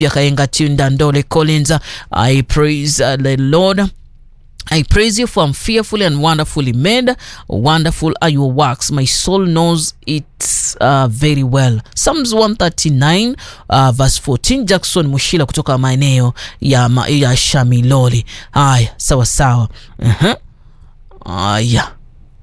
Yakaenga Tunda Ndole Collins. I praise uh, the Lord. I praise you for I'm fearfully and wonderfully made. Wonderful are your works. My soul knows it uh, very well. Psalms 139 uh, verse 14. Jackson Mushila kutoka maeneo ya, ma, ya Shamiloli. Haya, sawa sawa. uh-huh. Haya,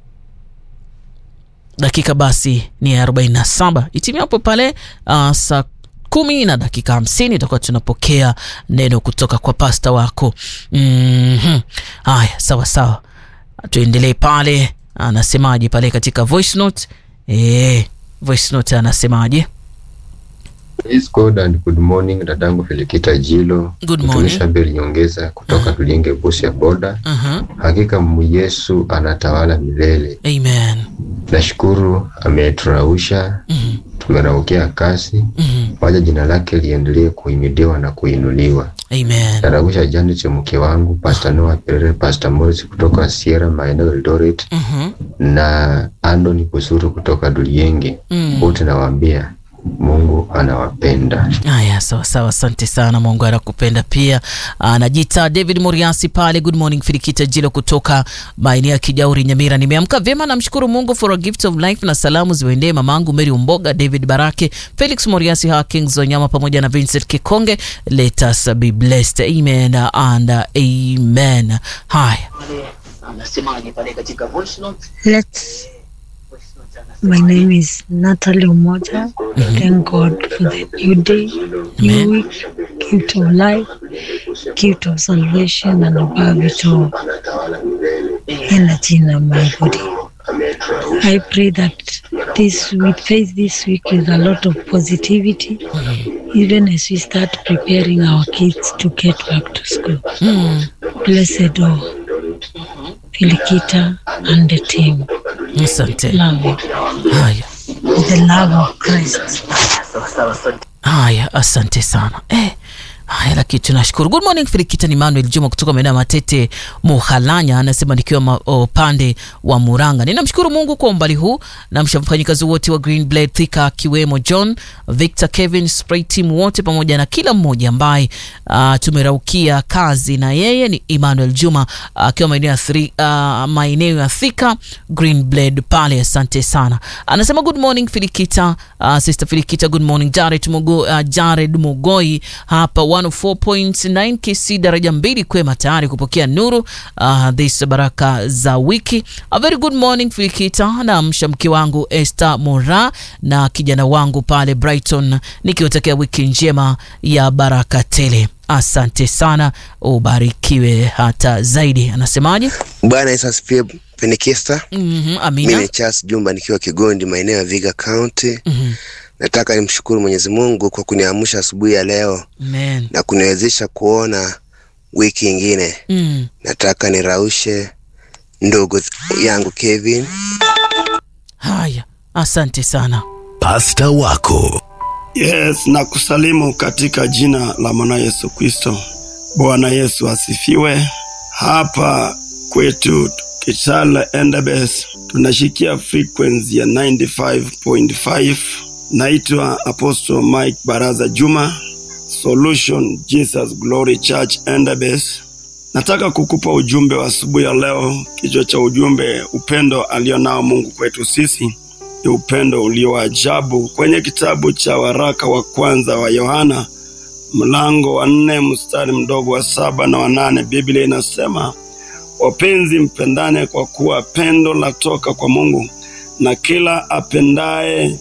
dakika basi ni 47 itimia hapo pale uh, saa kumi na dakika hamsini itakuwa tunapokea neno kutoka kwa pasta wako. mm-hmm. Haya, sawa sawa, tuendelee pale. Anasemaje pale katika voice note? E, voice note anasemaje? Praise God and good morning, dadangu Felikita Jilo, Good mtumishi morning. Abel Nyongeza kutoka Tulinge Busi ya Boda. uh-huh. Hakika mu Yesu anatawala milele. Amen. Nashukuru ameturausha, mm-hmm. tumeraukia kasi. Mm-hmm. Waja jina lake liendelee kuhimidiwa na kuinuliwa. Amen. Narausha Janet mke wangu, Pastor Noah Perere, Pastor Morris kutoka Sierra maeneo Eldoret mm-hmm. na Anthony Kusuru kutoka Dulienge. mm. Wote nawaambia Mungu anawapenda. Haya, sawa sawa, asante sana. Mungu anakupenda pia. Anajiita David Moriasi pale. Good morning Firikita Jilo kutoka maeneo ya Kijauri, Nyamira. Nimeamka vyema, namshukuru Mungu for a gift of life, na salamu ziwaendee mamangu Mary Umboga, David Barake, Felix Moriasi, Hakings Wanyama pamoja na Vincent Kikonge. Let us be blessed, amen and amen. Haya, anasemaje pale katika voice note? Let's. My name is Natalie Umoja. Thank God for the new day, new Amen. week, gift of life, gift of salvation, and above it all, energy in my body. I pray that this we face this week with a lot of positivity, even as we start preparing our kids to get back to school. Mm. Blessed all, Filikita and the team. Asante. Love you. Haya. With the love of Christ. Haya, asante sana eh. Haya, lakini tunashukuru. Good morning Firikita, ni Manuel Juma kutoka maeneo ya Matete Muhalanya, anasema nikiwa ma- upande wa Muranga. Ninamshukuru Mungu kwa umbali huu, na mfanyikazi wote wa Green Blade Thika, akiwemo John Victor, Kevin Spray team wote, pamoja na kila mmoja ambaye uh, tumeraukia kazi na yeye. Ni Emmanuel Juma akiwa maeneo ya Thri- ah, maeneo ya Thika Green Blade pale. Asante sana. Anasema good morning Filikita, uh, sister Filikita, good morning Jared, Mugo, uh, Jared Mugoi hapa 104.9 KC daraja mbili kwema tayari kupokea nuru uh, this baraka za wiki. A very good morning Filikita, na mshamki wangu Esther Mora na kijana wangu pale Brighton, nikiwatakia wiki njema ya baraka tele. Asante sana, ubarikiwe hata zaidi. Anasemaje? Bwana Yesu asifiwe. Penikista, Mhm, mimi amina. ni Charles Jumba nikiwa Kigondi, maeneo ya Viga County. Mhm, Nataka nimshukuru Mwenyezi Mungu kwa kuniamsha asubuhi ya leo amen. na kuniwezesha kuona wiki ingine. Mm. Nataka niraushe ndugu yangu Kevin Haya, asante sana. Pasta wako Yes, na kusalimu katika jina la mwana Yesu Kristo. Bwana Yesu asifiwe. Hapa kwetu Kitale Endebess tunashikia frequency ya 95.5. Naitwa Apostle Mike Baraza Juma, Solution Jesus Glory Church Endebess. Nataka kukupa ujumbe wa asubuhi ya leo. Kichwa cha ujumbe, upendo alionao Mungu kwetu sisi ni upendo ulio wa ajabu. Kwenye kitabu cha waraka wa kwanza wa Yohana mlango wa nne mstari mdogo wa saba na wa nane Biblia inasema wapenzi, mpendane kwa kuwa pendo latoka kwa Mungu, na kila apendaye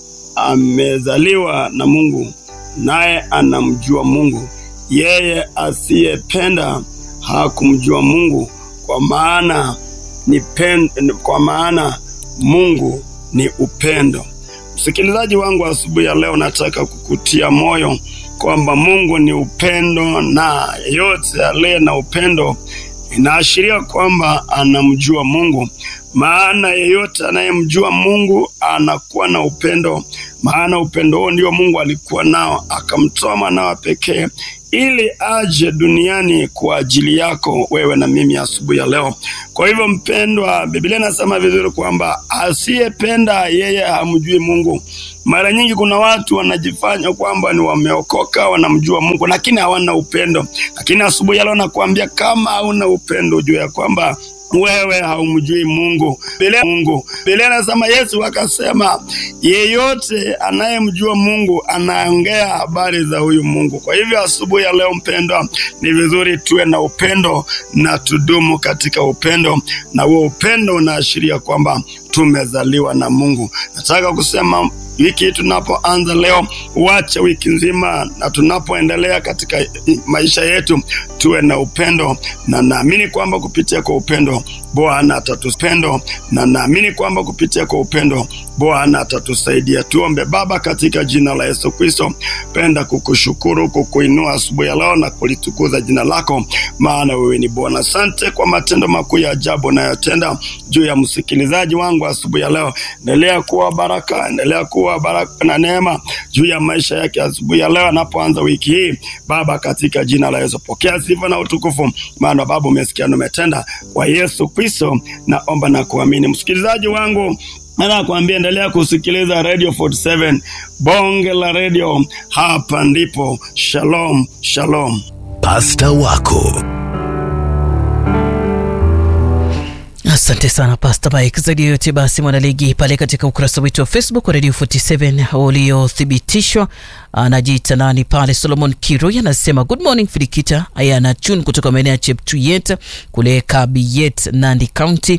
amezaliwa na Mungu, naye anamjua Mungu. Yeye asiyependa hakumjua Mungu, kwa maana ni pen, kwa maana Mungu ni upendo. Msikilizaji wangu, asubuhi ya leo nataka kukutia moyo kwamba Mungu ni upendo, na yeyote aliye na upendo inaashiria kwamba anamjua Mungu. Maana yeyote anayemjua Mungu anakuwa na upendo, maana upendo huo ndio Mungu alikuwa nao, akamtoa mwanawe pekee ili aje duniani kwa ajili yako wewe na mimi asubuhi ya leo. Kwa hivyo mpendwa, Biblia inasema vizuri kwamba asiyependa yeye hamjui Mungu, Mara nyingi kuna watu wanajifanya kwamba ni wameokoka, wanamjua Mungu, lakini hawana upendo. Lakini asubuhi ya leo nakuambia kama hauna upendo, juu ya kwamba wewe haumjui Mungu. Biblia Mungu. Biblia inasema Yesu akasema yeyote anayemjua Mungu anaongea habari za huyu Mungu. Kwa hivyo asubuhi ya leo mpendwa, ni vizuri tuwe na upendo na tudumu katika upendo, na huo upendo unaashiria kwamba tumezaliwa na Mungu. Nataka kusema wiki tunapoanza leo, wacha wiki nzima na tunapoendelea katika maisha yetu tuwe na upendo, na naamini kwamba kupitia kwa upendo Bwana atatupendo, na naamini kwamba kupitia kwa upendo Bwana atatusaidia. Tuombe. Baba, katika jina la Yesu Kristo, penda kukushukuru, kukuinua asubuhi ya leo na kulitukuza jina lako, maana wewe ni Bwana. Asante kwa matendo makuu ya ajabu unayotenda juu ya msikilizaji wangu asubuhi ya leo. Endelea kuwa baraka, endelea kuwa baraka na neema juu ya maisha yake asubuhi ya leo anapoanza wiki hii. Baba, katika jina la Yesu, pokea sifa na utukufu, maana Baba umesikia na umetenda. Kwa Yesu Kristo naomba na kuamini. Msikilizaji wangu Nataka kuambia endelea kusikiliza Radio 47 bonge la radio. Hapa ndipo. Shalom, shalom. Pasta wako Asante sana Pastor Mike. Zaidi ya yote basi, mwanaligi pale katika ukurasa wetu wa Facebook wa Radio 47 uliothibitishwa, anajiita nani pale, Solomon Kiroi anasema good morning Filikita, aya na tune kutoka maeneo ya Cheptuyet kule Kabiyet, Nandi County.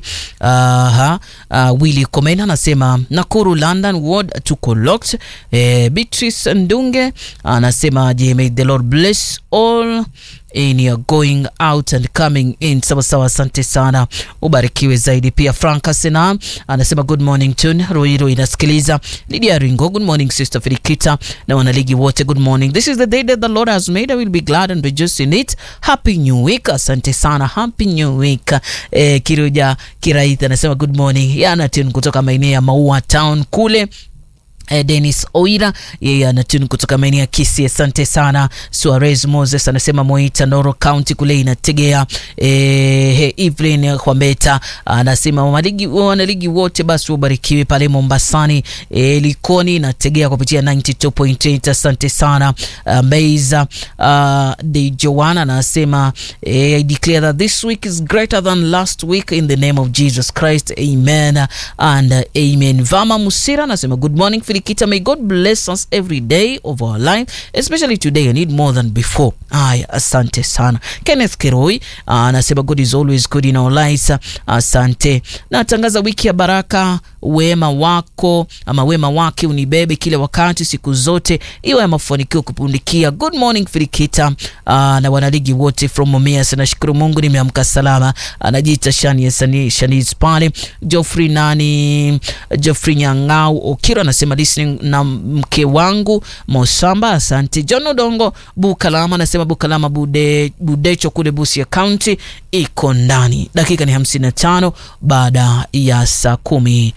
Aha, uh, Willy Komena anasema Nakuru London ward tuko locked. Eh, Beatrice Ndunge anasema je, may the Lord bless all in your going out and coming in. Sawa sawa, asante sana, ubarikiwe zaidi. Pia Frank Asena anasema good morning tune Roiro inasikiliza. Lydia Ringo, good morning sister Filikita na wanaligi wote, good morning. This is the day that the Lord has made, I will be glad and rejoice in it. Happy new week. Asante sana, happy new week. Eh, Kiruja Kiraith anasema good morning. Yana tune kutoka maeneo ya Maua Town kule Eh, Dennis Oira yeye anatuni kutoka maeneo ya Kisii. Asante sana. Suarez Moses anasema Moita Noro County kule inategea. Eh, Evelyn Kwambeta anasema wanaligi wanaligi wote basi wabarikiwe pale Mombasani. Eh, Likoni inategea kupitia 92.8. Asante sana. Uh, Meiza uh, de Joanna anasema eh, I declare that this week is greater than last week in the name of Jesus Christ. Amen and uh, amen. Vama Musira anasema good morning Filikita, may God bless us every day of our life, especially today. I need more than before. Aya, asante sana. Kenneth Kiroi anasema God is always good in our lives. Asante. Natangaza wiki ya baraka, wema wako ama wema wake unibebe kila wakati, siku zote, iwe ya mafanikio kupundikia. Good morning Filikita na wanaligi wote from Mumias. Nashukuru Mungu nimeamka salama. Anajiita Shani Shani Shaniz pale. Geoffrey nani Geoffrey Nyang'au Okiro anasema listening na mke wangu Mosamba. Asante. John Odongo Bukalama anasema Bukalama Bude, Budecho kule Busia County iko ndani. Dakika ni hamsini na tano baada ya saa kumi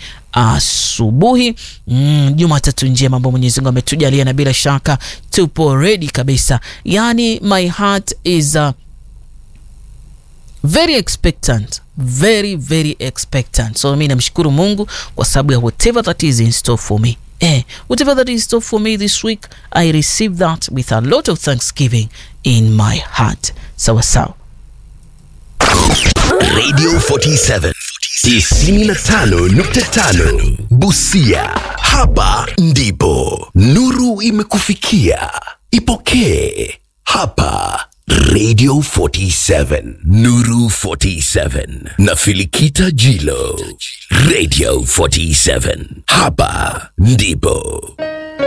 asubuhi. Mm, Jumatatu njema ambao Mwenyezi Mungu ametujalia na bila shaka tupo ready kabisa. Yani my heart is uh, very expectant very very expectant so mi namshukuru mungu kwa sababu ya whatever that is in store for me eh, whatever that is in store for me this week i receive that with a lot of thanksgiving in my heart sawa sawa Radio 47 95.5 Busia. Hapa ndipo nuru imekufikia. Ipokee hapa Radio 47 Nuru 47 na Filikita Jilo. Radio 47 hapa ndipo